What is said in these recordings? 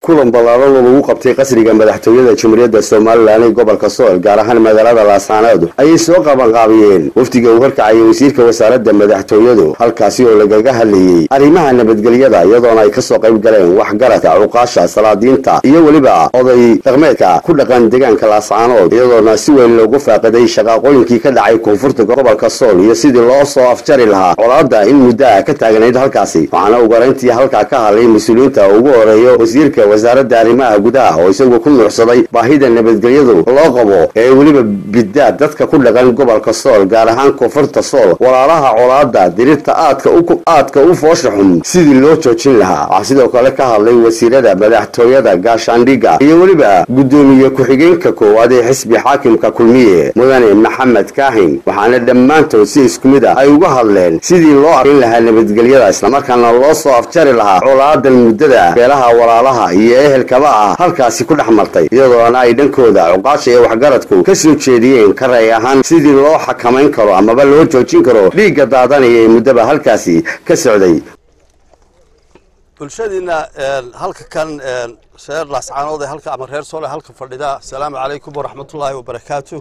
kulan ballaaran oo lagu qabtay qasriga madaxtooyada jamhuuriyadda somalilan ee gobolka sool gaar ahaan magaalada laascaanood ayay soo qabanqaabiyeen wafdiga uu horkacayay wasiirka wasaaradda madaxtooyadu halkaasi oo lagaga hadlayey arrimaha nabadgelyada iyadoona ay kasoo qayb galeen waxgaradka cuqaasha salaadiinta iyo weliba oday dhaqmeedka ku dhaqan deegaanka laascaanood iyadoona si weyn loogu faaqiday shaqaaqooyinkii ka dhacay koonfurta gobolka sool iyo sidii loo soo afjari lahaa colaadda in muddo ah ka taagnayd halkaasi waxaana ugarantii halkaa ka hadlay mas-uuliyiinta ugu horeeyo wasiirka wasaaradda arrimaha gudaha oo isagu ku nuucsaday baahida nabadgelyadu loo qabo ee weliba biddaa dadka ku dhaqan gobolka sool gaar ahaan koonfurta sool walaalaha colaadda dirirta aadka aadka u foosha xun sidii loo joojin lahaa waxaa sidoo kale ka hadlay wasiirada madaxtooyada gaashaandhigga iyo weliba guddoomiye ku-xigeenka koowaad ee xisbi xaakimka kulmiye mudane maxamed kaahin waxaana dhammaantood si isku mid ah ay uga hadleen sidii loo arkin lahaa nabadgelyada islamarkaana loo soo afjari lahaa colaadan muddada beelaha walaalaha iyo ehelkaba ah halkaasi ku dhex martay iyadoona ay dhankooda cuqaasha iyo waxgaradku ka soo jeediyeen ka ray ahaan sidii loo xakamayn karo amaba loo joojin karo dhiigga daadanaya ee muddaba halkaasi ka socday bulshadiina halka kan reer laascaanood ee halka ama reer soole halka fadhida asalaamu calaykum waraxmatullaahi wabarakaatu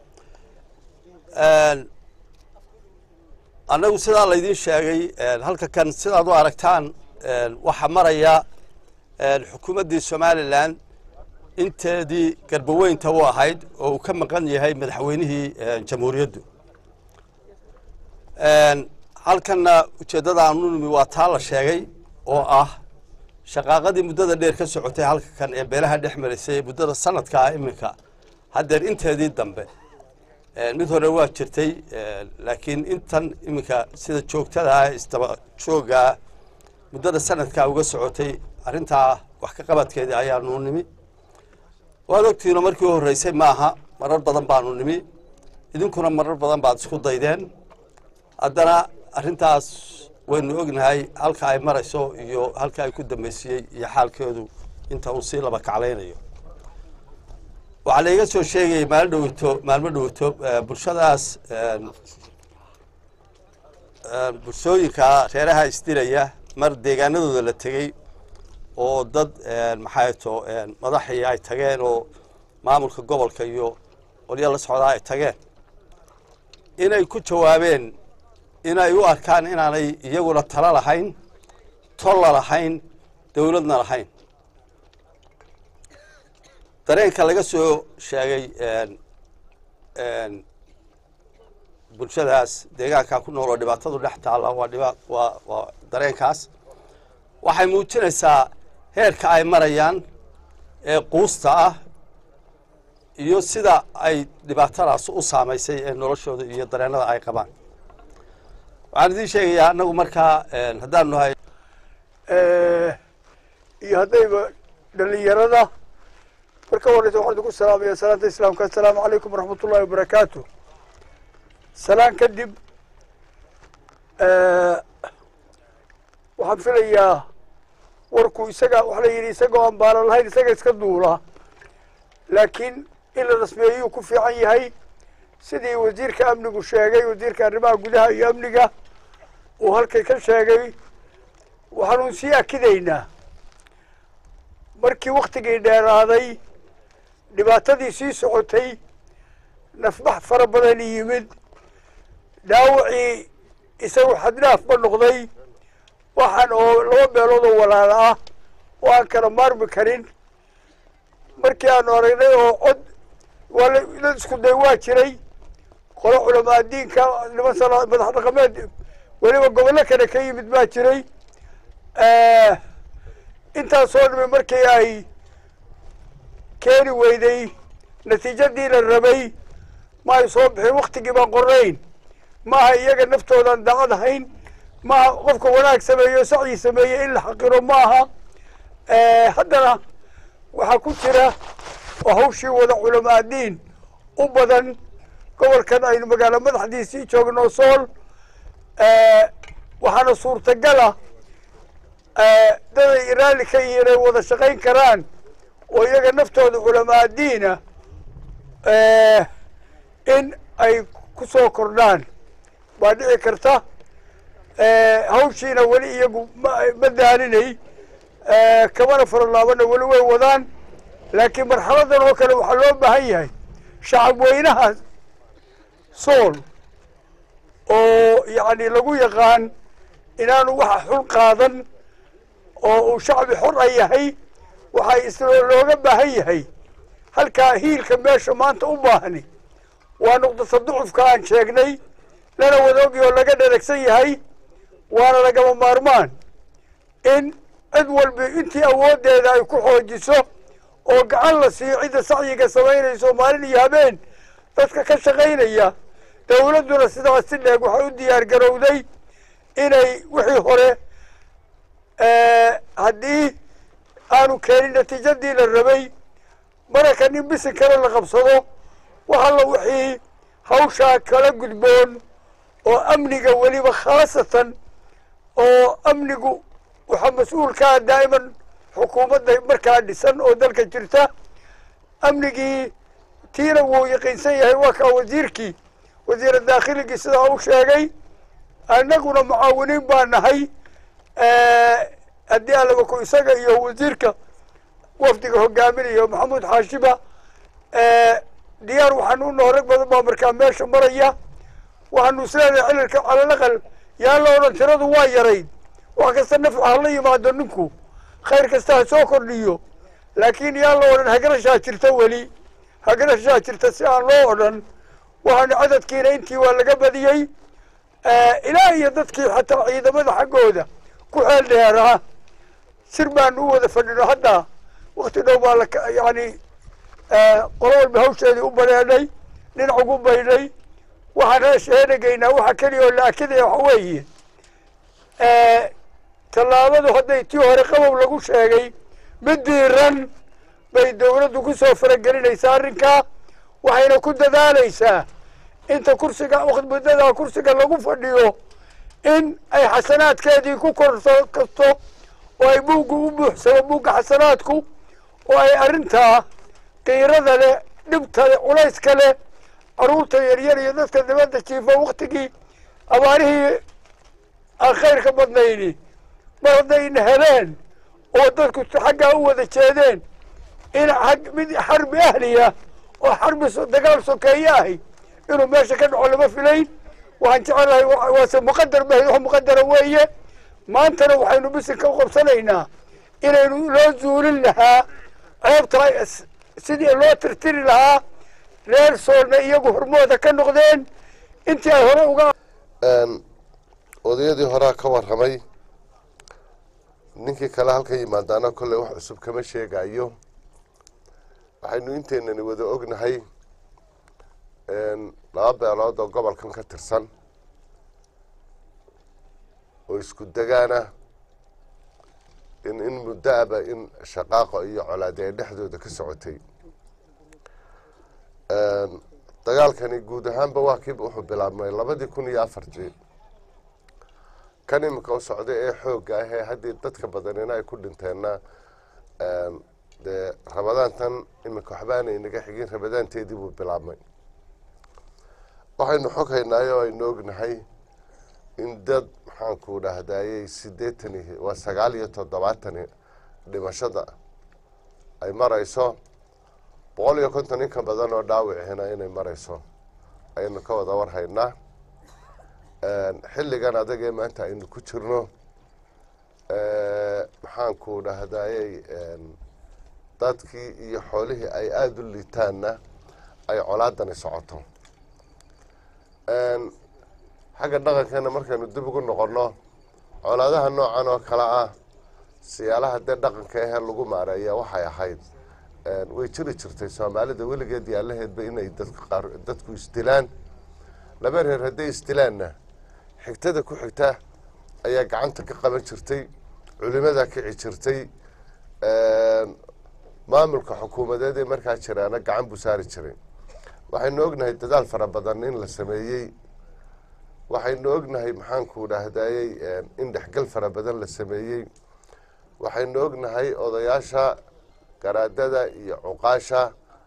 annagu sidaa laydiin sheegay halka kan sidaad u aragtaan waxaa maraya xukuumaddii somalilan inteedii garbaweynta u ahayd oo uu ka maqan yahay madaxweynihii jamhuuriyaddu halkanna ujeeddada aanu nimi waa taa la sheegay oo ah shaqaaqadii muddada dheer ka socotay halka kan ee beelaha dhex maraysay muddada sanadka ah iminka haddeer inteedii dambe mid hore waa jirtay laakiin intan iminka sida joogtada ah isdaba joogaa muddada sanadkaa uga socotay arrintaa wax ka qabadkeedii ayaanu nimi waad ogtihiino markii u horreysay maaha marar badan baanu nimi idinkuna marar badan baad isku daydeen haddana arrintaas waynu ognahay halka ay marayso iyo halka ay ku dambeysiyey iyo xaalkeedu inta uu sii laba kaclaynayo waxaa laiga soo sheegayay maalo dhowito maalmo dhowito bulshadaas bulshooyinka reeraha isdilaya mar deegaanadooda la tegey oo dad maxay to madaxii ay tageen oo maamulka gobolka iyo qolyo la socdaa ay tageen inay ku jawaabeen inay u arkaan inaanay iyaguna talo lahayn tolla lahayn dowladna lahayn dareenka laga soo sheegay bulshadaas deegaankaa ku nool oo dhibaatadu dhex taalla waa dhiba waa waa dareenkaas waxay muujinaysaa heerka ay marayaan ee quusta ah iyo sida ay dhibaatadaas u saamaysay ee noloshooda iyo dareennada ay qabaan waxaan idiin sheegayaa annagu markaa haddaanu nahay iyo haddayba dhalinyarada marka horeysa waxaan idinku salaamaya salaanta islaamka assalaamu calaykum waraxmat ullahi wabarakaatu salaan kadib waxaan filayaa warku isaga waxa la yidhi isagoo aan baalan lahayn isaga iska duula laakiin in la rasmeeyuu ku fiican yahay sidii wasiirka amnigu sheegay wasiirka arrimaha gudaha iyo amniga uu halkay ka sheegay waxaanu sii akidaynaa markii waktigii dheeraaday dhibaatadii sii socotay nafbax fara badan yimid dhaawacii isagu xadnaafba noqday waxaan oo laba meelood oo walaala ah oo aan kala maarmi karin markii aanu aragnay oo cod waa la isku day waa jiray qolo culamaa diinka niman sala madax dhaqameed weliba gobollo kale ka yimid baa jiray intaasoo dhimi markii ay keeni weyday natiijadii la rabay ma ay soo bixin waktigii baan qornayn maaha iyaga naftoodan daacad ahayn maaha qofka wanaag sameeyo sacyi sameeye in la xaqiro maaha haddana waxaa ku jira oo hawshii wada culamaa diin u badan gobolkan aynu magaalo madaxdiisii joogno sool waxaana suurtagala daday raalli ka yihiin ay wada shaqayn karaan oo iyaga naftooda culamaa diina in ay ku soo kordhaan waa dhici karta hawshiina weli iyagu ma ma daaninay kamana faralaabana weli way wadaan laakiin marxaladan oo kale waxaa loo baahan yahay shacab weynaha sool oo yacni lagu yaqaan inaanu waxa xul qaadan oo uu shacbi xor a yahay waxay is looga baahan yahay halkaa hiilka meesha maanta u baahni waa nuqdata ducufka aan sheegnay lana wadoogi oo laga dharagsan yahay waana lagama maarmaan in cid walba intii awooddeeda ay ku xoojiso oo gacan la siiyo cidda sacyiga samaynayso maalin iyo habeen dadka ka shaqaynaya dawladduna sidaas si dheeg waxay u diyaar garowday inay wixii hore haddii aanu keenin natiijadii la rabay maraka nin bisin kale la qabsado wax alla wixii hawshaa kala gudboon oo amniga weliba khaasatan oo amnigu waxaa mas-uulkaa daa'iman xukuumadda markaa dhisan oo dalka jirta amnigii tiina wuu yaqiinsan yahay waa kaa wasiirkii wasiira daakhiligi sidaa u sheegay annaguna mucaawiniin baa nahay haddii allaga ku isaga iyo wasiirka wafdiga hogaaminayo maxamuud xaashiba diyaar waxaanu u naho rag badan baa markaa meesha maraya waxaanu isleedahay cilalka calalaqal yaan la odhan tiradu waa yarayd wax kasta nafcu hala yimaado ninku khayr kasta ha soo kordhiyo laakiin yaan la odhan hagarashaa jirta weli hagarashaa jirta si aan loo odhan waxaanu cadadkiina intii waa laga badiyey ilaa iyo dadkii xataa ciidamada xaggooda ku xeel dheeraa sir baanu u wada fadhino hadda wakti dhow baa la yani qolo walba hawsheedii u baneedhay dhinac ugu baydhay waxaan sheegaynaa waxa keliya oo la akidaya waxa weeye tallaabadu hadday tii hore qabow lagu sheegay mid diiran bay dawladdu ku soo faragelinaysaa arrinkaa waxayna ku dadaalaysaa inta kursiga muddadaa kursiga lagu fadhiyo in ay xasanaadkeedii ku korso kasto oo ay buugga u buuxsamo buugga xasanaadku oo ay arrintaa qiirada leh dhibta leh culayska leh carruurta yaryar iyo dadka dibadda jiifa waktigii abaarihii aan khayr ka badnayni mar haddayna heleen oo dadku xaggaa u wada jeedeen in ag mid xarbi ahliya oo xarbi dagaal sokeeye ahi inuu meesha ka dhaco lama filayn waxaan jecelahay waase muqadar ba wax muqadara weeye maantana waxaynu bisinka u qabsanaynaa inaynu loo zuulin lahaa ceebta sidii loo tirtiri lahaa reer soolna iyagu hormooda ka noqdeen intii ay hore uga odayadii horaa ka warramay ninkii kale halka yimaadaana kolley wax cusub kama sheegayo waxaynu inteynani wada ognahay laba beelood oo gobolkan ka tirsan oo isku degaana in in muddo-aba in shaqaaqo iyo colaadi ay dhexdooda ka socotay dagaalkani guud ahaanba waa kiiba wuxuu bilaabmay labadii kun iyo afartii kan imika u socday ee xoogga ah ee haddii dadka badanina ay ku dhinteenna dee rabadaantan imika waxbaana inaga xigin rabadaanteedii buu bilaabmay waxaynu xog haynaay oo aynu ognahay in dad maxaanku dhahdaayey sideetani waa sagaal iyo toddobaatani dhimashada ay marayso boqol iyo konton in ka badan oo dhaawicina inay marayso ayaynu ka wada war haynaa xilligan adag ee maanta aynu ku jirno maxaanku dhahdaayey dadkii iyo xoolihii ay aada u liitaanna ay colaadani socoto xagga dhaqankeena markaynu dib ugu noqonno colaadaha noocan oo kale ah siyaalaha dee dhaqanka ahee lagu maareeya waxay ahayd way jiri jirtay soomaalida weligeed yaalaheedba inay dadka qaar dadku isdilaan laba reer hadday isdilaanna xigtada ku xigta ayaa gacanta ka qaban jirtay culimadaa kici jirtay maamulka xukuumadeed ee markaa jiraana gacan buu saari jiray waxaynu ognahay dadaal fara badan in la sameeyey waxaynu ognahay maxaanku dhahdaayey in dhexgal fara badan la sameeyey waxaynu ognahay odayaasha garaadada iyo cuqaasha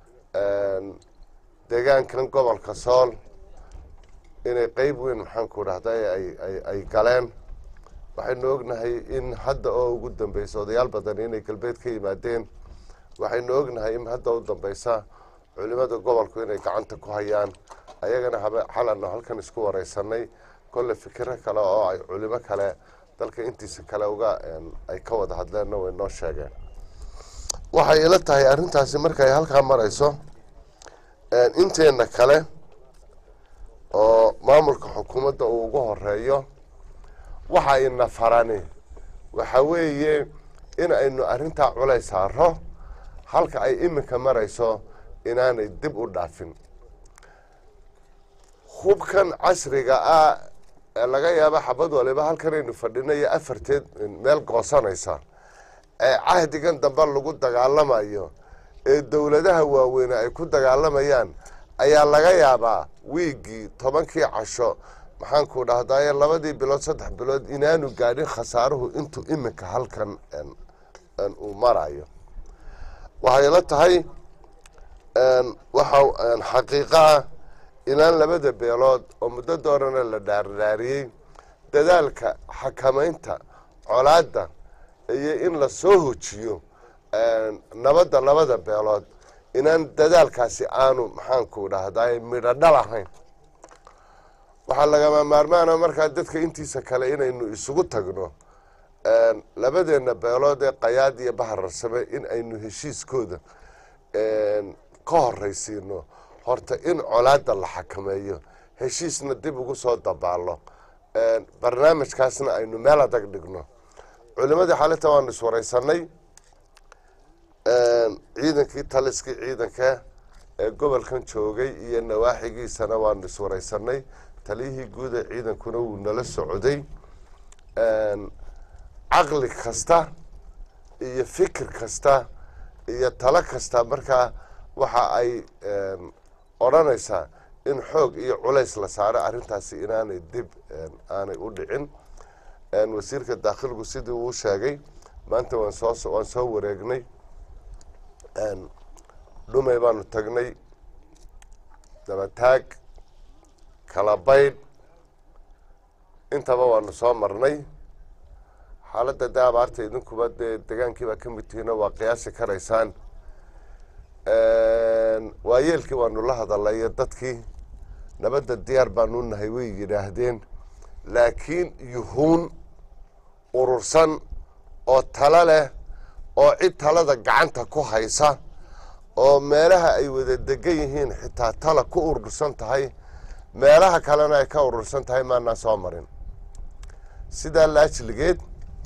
deegaankan gobolka sool inay qeyb weyn maxaanku dhahday ay ay galeen waxaynu ognahay in hadda oo ugu dambeysa odayaal badan inay galbeed ka yimaadeen waxaynu ognahay in hadda u dambeysa culimada gobolku inay gacanta ku hayaan ayagana xalano halkan isku wareysanay kolle fikiro kale oo ay culimo kale dalka intiisa kale uga ay ka wada hadleenna way noo sheegeen waxay ila tahay arrintaasi markay halkaa marayso inteena kale oo maamulka xukuumadda uu ugu horeeyo waxa ina farani waxa weeye in aynu arrintaa culays saaro halka ay iminka marayso inaanay dib u dhaafin hubkan casriga ah ee laga yaaba xabad waliba halkanaynu fadhinayo afarteed meel goosanaysa ee cahdigan dambe lagu dagaalamayo ee dowladaha waaweyne ay ku dagaalamayaan ayaa laga yaabaa wiiggii tobankii casho maxaanku dhahdaye labadii bilood saddex bilood inaanu gaadhin khasaaruhu intuu iminka halkan uu marayo waxay la tahay waxa xaqiiqo ah inaan labada beelood oo muddo doorana la dhaardhaariyey dadaalka xakamaynta colaadda iyo in la soo hojiyo nabadda labada beelood inaan dadaalkaasi aanu maxaanku dhahdaye midho dhal ahayn waxaa lagama maarmaana markaa dadka intiisa kale inaynu isugu tagno labadeena beelood ee qayaad iyo bahararsame in aynu heshiiskooda ka horraysiino horta in colaadda la xakameeyo heshiisna dib ugu soo dabaallo barnaamijkaasna aynu meel adag dhigno culimadii xalinta waanu iswareysanay ciidankii taliskii ciidanka ee gobolkan joogay iyo nawaaxigiisana waanu iswareysanay taliyihii guud ee ciidankuna wuu nala socday caqli kasta iyo fikir kasta iyo talo kasta markaa waxa ay odhanaysaa in xoog iyo culays la saaro arrintaasi inaanay dib aanay u dhicin wasiirka daakhilku sidii uu sheegay maanta waan soo waan soo wareegnay dhumay baanu tagnay dabataag kala baydh intaba waanu soo marnay xaaladda dee abaarta idinkuba dee degaankiibaa ka mid tihiino waa qiyaasi karaysaan waayeelkii waanu la hadalayo dadkii nabadda diyaar baanu nahay way yidhaahdeen laakiin yuhuun urursan oo talo leh oo cid talada gacanta ku haysa oo meelaha ay wada degan yihiin xitaa tala ku urursan tahay meelaha kalena ay ka urursan tahay maanaa soo marin sidaa laajligeed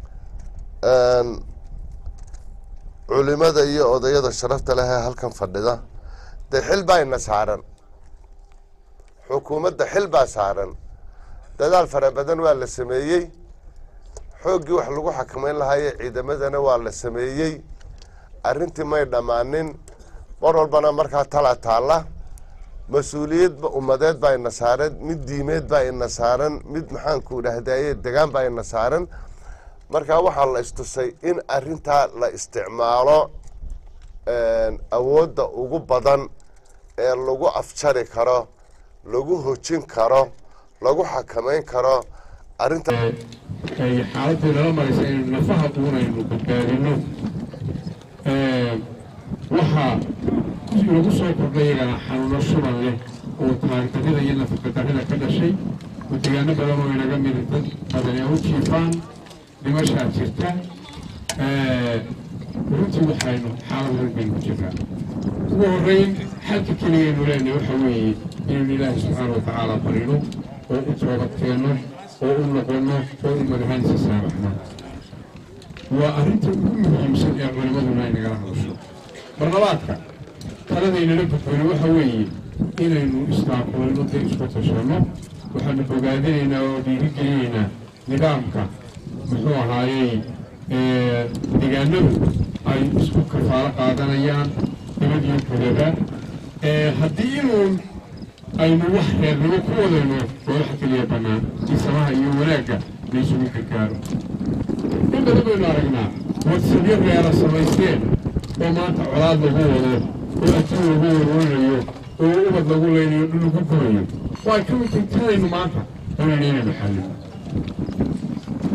culimada iyo odayada sharafta leh ee halkan fadhida dee xil baa ina saaran xukuumadda xil baa saaran dadaal fara badan waa la sameeyey xooggii wax lagu xakameyn lahaaye ciidamadana waa la sameeyey arrintii may dhammaanin mar walbana markaa tala taalla mas-uuliyad ummadeed baa ina saaran mid diimeed baa ina saaran mid maxaanku dhahdaye degaan baa ina saaran markaa waxaa la istusay in arrintaa la isticmaalo awoodda ugu badan ee lagu afjari karo lagu hojin karo lagu xakameyn karo arrinta ay xaaladii nala maraysa inaynu nafaha uunaynu badbaadino waxaa lagu soo kordhay iyagana xanuuno shuban leh oo taagdarrida iyo nafaqadarrida ka dhashay oo deegaano badan oo inaga mid dad badani u jiifaan dhimashaa jirta runtii waxaynu xaalad weyn baynu ku jirnaa ugu horreyn xalka keligaynu leenahay waxa weeye inaynu ilaahay subxaana wa tacaala barino oo u toobadkeenno oo u noqonno oo u madaxaanisa saamaxno waa arrinta ugu muhiimsan ee culimmaduna ay nagala hadasho barlabaadka taladaynala gudbayno waxa weeye inaynu istaaqulino dee isku tashanno waxaanu bogaadinaynaa oo dhiirigelinaynaa nidaamka muxuu ahaayey deegaanadu ay isku kafaalo qaadanayaan nabadiyo gudaba haddii inuun aynu wax reernimo ku wadayno waa waxa keliya bannaan in samaha iyo wanaagga laysugu gargaaro in badan baynu aragnaa wadsabyo reera samaysteen oo maanta colaad lagu wado oo adduun lagu warwarinayo oo ubad lagu leynayo dhul lagu gubayo waa ka mid tahay tanaynu maanta doonayna inaynu xallino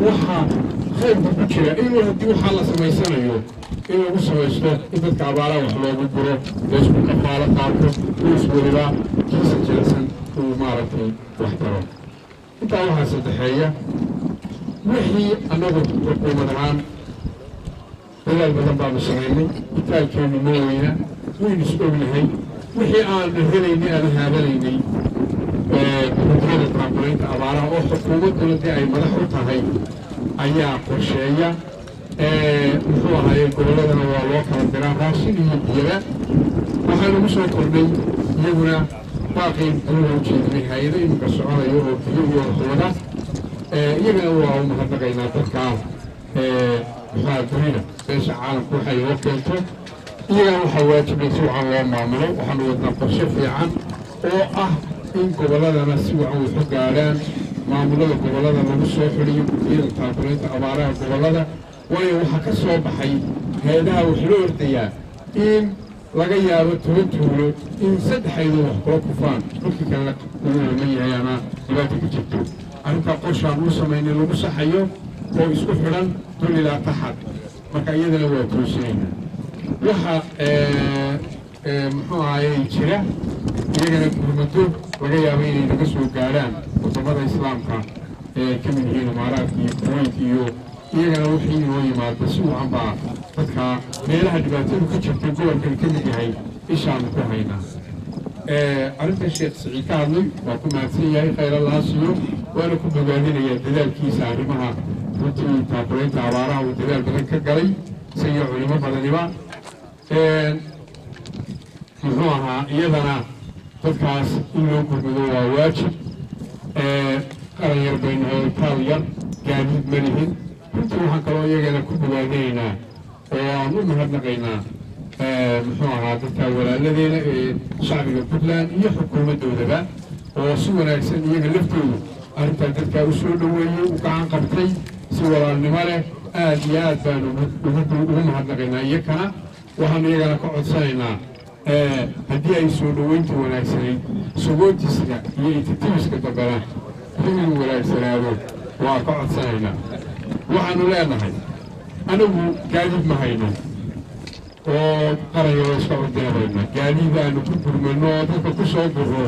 waxaa khayrka ku jira inuu haddii waxaa la samaysanayo in lagu samaysto in dadka abaaraha wax loogu guro laysku kafaalo qaato kuus weliba kiisa jilicsan uu maaragtay wax taro intaa waxaa saddexeeya wixii annagu xukuumad ahaan dadaal badan baanu samaynay kitaalkeennu ma weyna waynu is ognahay wixii aanu helaynay aanu haadanaynay gudiyada taakulaynta abaaraha oo xukuumadduna dee ay madax u tahay ayaa qorsheeya muxuu ahaaye gobolladana waa loo kala diraa raashin iyo biyaba waxaa lagu soo kordhay iyaguna baaqii anuga ujeedinay hay-ado iminka soconayo oo biyo iyo waxwada iyagana waa u mahadnaqaynaa dadkaa muxuaha dunida beesha caalamku waxay loo keento iyagana waxaa waajibay si wacan loo maamulo waxaanu wadnaa qorshe fiican oo ah in gobolladana si wacan waxu gaadhaan maamulada gobollada lagu soo xidhiyo gudiyada taakulaynta abaaraha gobollada waayo waxaa ka soo baxay heedaha wax loo ordayaa in laga yaabo toban tuulo in saddexaydu wax kula kufaan dhulkii kalena ugu laman yahay ama dhibaato ku jirto arrintaa qorshaan uu samaynay lagu saxayo oo isku xidhan dul ilaa taxad marka iyadana waa toosinayna waxa muxuu ahayey jira iyagana gurmado laga yaabo inay naga soo gaadhaan wadamada islaamka ee ka mid yihiin imaaraadka iyo kuwayt iyo iyagana wixii inoo yimaado si wacan baa dadka meelaha dhibaatadu ka jirtay gobolkan ka mid yahay ishaanu ku haynaa arrinta sheekh siciid ka hadlay waa ku mahadsan yahay khayr allaha siiyo waana ku bogaadinayaa dadaalkiisa arrimaha runtii taakulaynta abaaraha uu dadaal badan ka galay isagiyo culimo badaniba muxuu ahaa iyadana dadkaas in loo gurmado waa waajib qaran yar baynu nahay taal yar gaadiid ma lihin runtii waxaan kaloo iyagana ku bogaadinaynaa oo aan u mahadnaqaynaa muxuu ahaa dadka walaaladeena ee shacbiga puntland iyo xukuumaddoodaba oo si wanaagsan iyaga laftoodu arrintaa dadkaa u soo dhoweeyey u gacan qabtay si walaalnimo leh aad iyo aad baanu ugu mahadnaqaynaa iyakana waxaanu iyagana ka codsanaynaa haddii ay soo dhoweynta wanaagsanayd sogootiska iyo ititibiska dambena inuu wanaagsanaado waa ka codsanaynaa waxaanu leenahay anigu gaadiid ma hayno oo qaranyaro iska ordeebayna gaadiid aanu ku gurmano oo dadka ku soo guro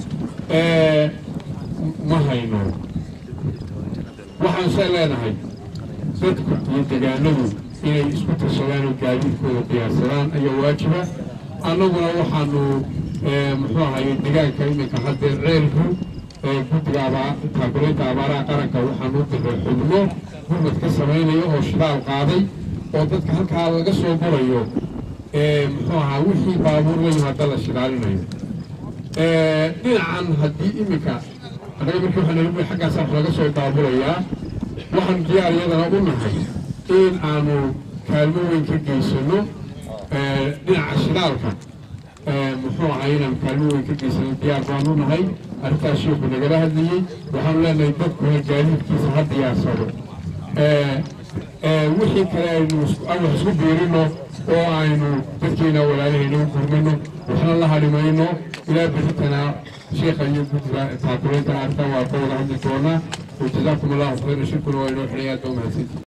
ma hayno waxaan se leenahay dadku iyo degaanadu inay isku tashadaan oo gaadiidkooda diyaarsadaan ayaa waajiba annaguna waxaanu muxuu ahaye degaanka iminka haddeer ceelku guddiga taakulaynta abaaraha qaranka waxaanu u diray xubno gurmad ka samaynaya oo shidaal qaaday oo dadka halkaa laga soo gurayo muxuu ahaa wixii baabuur la yimaada la shidaalinayo dhinacan haddii iminka annaga markii waxaa nala xaggaas wax laga soo daabulayaa waxaanu diyaar iyadana u nahay in aanu kaalmo weyn ka geysano dhinaca shidaalka muxuu ahaa inaan kaalmo weyn ka geysano diyaar baanu nahay arrintaas sheeku nagala hadlayey waxaanu leenahay dadkuna gaadiidkiisa ha diyaarsado wixii kale aynu wax isku biirino oo aynu dadkeena walaalahayna u gurmano waxna la halimayno ilaa berritana sheekha iyo guddiga taakulaynta arrintan waa ka wada hadli doonaa wajazaakum allahu khayra shirkuna waa inoo xidhay aad baa umahadsantii